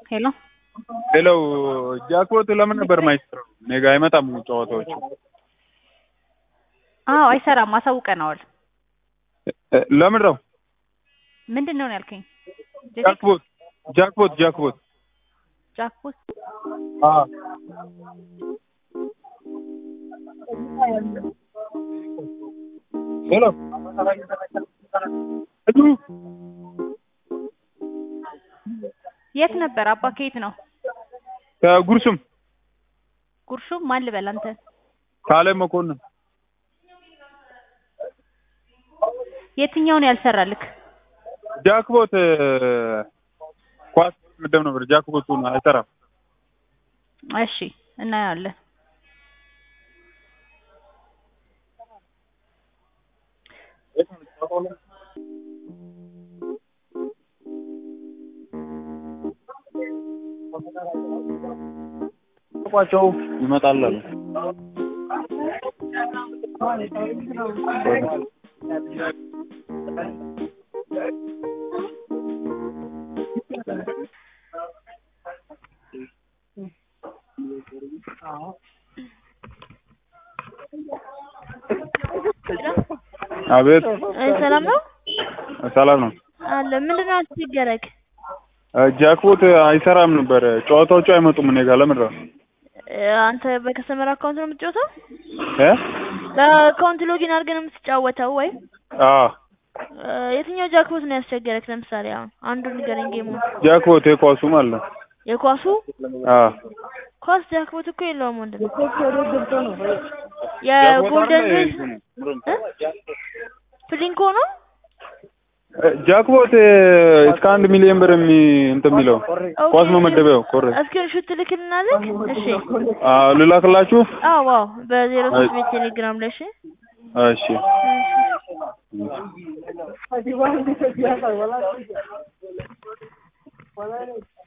ሄሎ ሌላው ጃክፖት ለምን ነበር የማይሰራው? እኔ ጋ አይመጣም ጨዋታዎቹ። አዎ አይሰራም፣ አሳውቀነዋል። እ- ለምን ነው ምንድን ነው ያልከኝ? ጃክፖት ጃክፖት ጃክፖት ጃክፖት አዎ ሄሎ እዱ የት ነበር አባ? ከየት ነው? ከጉርሱም ጉርሹም ማን ልበል አንተ? ካለ መኮንን የትኛውን ያልሰራልክ? ጃክፖት እ፣ ኳስ ምደብ ነበር ጃክፖቱን አይሰራም። እሺ እናያለን። ቋቸው ይመጣል አሉ። አቤት ሰላም ነው ሰላም ነው። አለ። ምንድን ነው አስቸገረክ? እ፣ ጃክፖት አይሰራም ነበር ጨዋታዎቹ አይመጡም እኔ ጋር ለምን ነው እ፣ አንተ በከስተመር አካውንት ነው የምትጫወተው? እ በአካውንት ሎጊን አድርገህ ነው የምትጫወተው ወይ? አዎ እ፣ የትኛው ጃክፖት ነው ያስቸገረክ? ለምሳሌ አሁን አንዱን ንገረኝ። ጌሙ ጃክፖት የኳሱ ማለት ነው። የኳሱ አዎ ኳስ ጃክፖት እኮ የለውም ወንድም። የጎልደን ሬስ እ? ፕሊንኮ ነው እ፣ ጃክፖት እ፣ እስከ አንድ ሚሊዮን ብር የሚ እንትን የሚለው ኳስ መመደቢያው ኮረ እስክሪን ሹት ትልክልናለህ? እሺ አዎ ልላክላችሁ። አዎ ዋው በዜሮ ሶስት ቤት ቴሌግራም ላይ እሺ እሺ እሺ